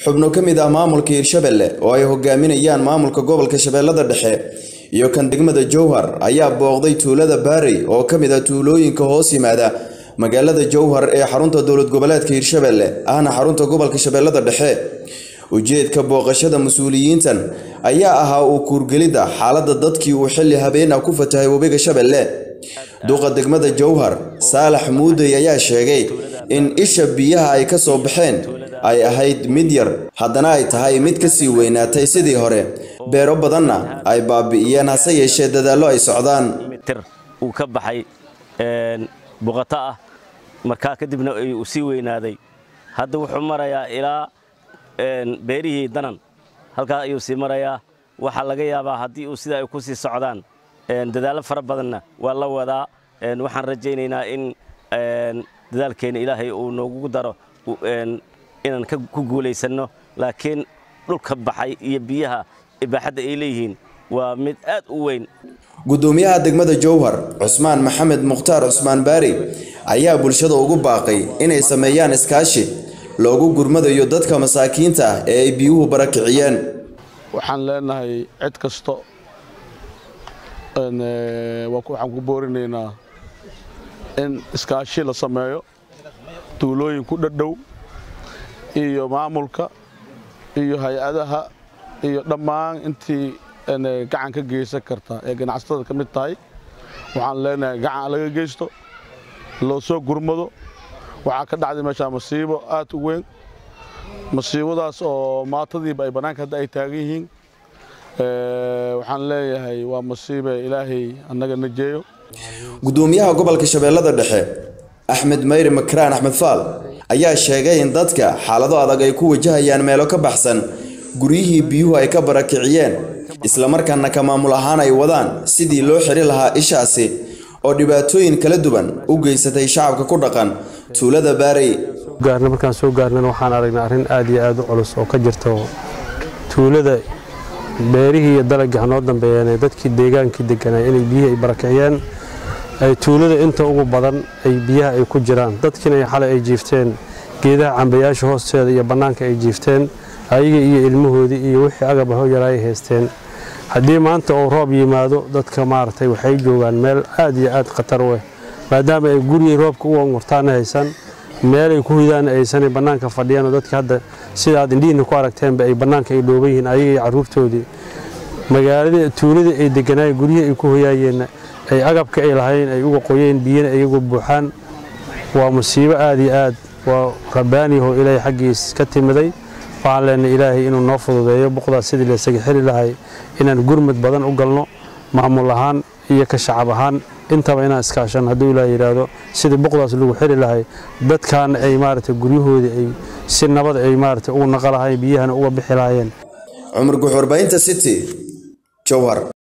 xubno ka mid ah maamulka hirshabelle oo ay hogaaminayaan maamulka gobolka shabeellada dhexe iyo kan degmada jowhar ayaa booqday tuulada baarey oo ka mid ah tuulooyinka hoos yimaada magaalada jowhar ee xarunta dowlad goboleedka hirshabelle ahna xarunta gobolka shabeellada dhexe ujeedka booqashada mas-uuliyiintan ayaa ahaa uu kuurgelidda xaaladda dadkii uu xilli habeen ah ku fatahay webiga shabeelle duqa degmada jowhar saalax muudey ayaa sheegay in isha biyaha ay ka soo baxeen ay ahayd mid yar haddana ay tahay mid ka sii weynaatay sidii hore beero badanna ay baabi'iyeen hase yeeshee dadaallo ay socdaan tir uu ka baxay buqato ah markaa kadibna uu sii weynaaday hadda wuxuu marayaa ilaa beerihii danan halkaas ayuu sii marayaa waxaa laga yaabaa haddii uu sida ay ku sii socdaan dadaallo fara badanna waa la wadaa waxaan rajaynaynaa in dadaalkeenna ilaahay uu noogu daro inaan ku guulaysanno laakiin dhulka baxay iyo biyaha ibaaxadda ay leeyihiin waa mid aad u weyn gudoomiyaha degmada jowhar cusmaan maxamed mukhtaar cusmaan baari ayaa bulshada ugu baaqay inay sameeyaan iskaashi loogu gurmadayo dadka masaakiinta ah ee ay biyuhu barakiciyeen waxaan leenahay cid kasto waxaan ku boorinaynaa in iskaashi la sameeyo tuulooyin ku dhadhow iyo maamulka iyo hay-adaha iyo dhammaan intii gacan ka geysan karta ee ganacsatada ka mid tahay waxaan leenahay gacan laga geysto loo soo gurmado waxaa ka dhacday meeshaa masiibo aad u weyn masiibadaas oo maatadiiba ay bannaanka hadda ay taagan yihiin waxaan leeyahay waa masiibe ilaahay annaga najeeyo gudoomiyaha gobolka shabeellada dhexe axmed mayri makraan axmed faal ayaa sheegay in dadka xaalado adag ay ku wajahayaan meelo ka baxsan guryihii biyuhu ay ka barakiciyeen islamarkaana ka maamul ahaan ay wadaan sidii loo xiri lahaa ishaasi oo dhibaatooyin kala duwan u geysatay shacabka ku dhaqan tuulada baarey gaarna markaan soo gaarnana waxaan aragnay arrin aad iyo aad u culus oo ka jirto tuulada beerihii iyo dalagii hanoo dambeeyeen ee dadkii deegaankii deganaa inay biyihii ay barakiciyeen ay tuulada inta ugu badan ay biyaha ay ku jiraan dadkiina ay xalay ay jiifteen geedaha cambayaasha hoosteeda iyo bannaanka ay jiifteen ayaga iyo ilmahoodii iyo wixii agaba hoyara ay haysteen haddii maanta uu roob yimaado dadka maaragtay waxay joogaan meel aad iyo aad khatar u ah maadaama ay gurigii roobka u angurtaana haysan meelay ku hidaana aysanay bannaanka fadhiyaanoo dadka hadda sida aad indhihiinna ku aragteenba ay bannaanka ay dhooban yihiin ayaga iyo carruurtoodii magaaladii tuuladii ay deganaayeen guryihii ay ku hoyaayeenna ay agabka ay lahayn ay uga qoyeen biyana iyagu buuxaan waa musiibo aad iyo aad waa rabbaaniyahoo ilaahay xaggiis ka timiday waxaan leenahay ilaahay inuu noo fududeeyo boqdaas sidii laysaga xili lahay inaan gurmad badan u galno maamul ahaan iyo ka shacab ahaan intaba inaan iskaashan hadduu ilaah yidhaahdo sidii boqdaas lagu xili lahay dadkaana ay maaragtay guryahoodii ay si nabad ay maaragtay ugu naqa lahayn biyahana uga bixi lahaayeen cumar guxurbaynta city jowhar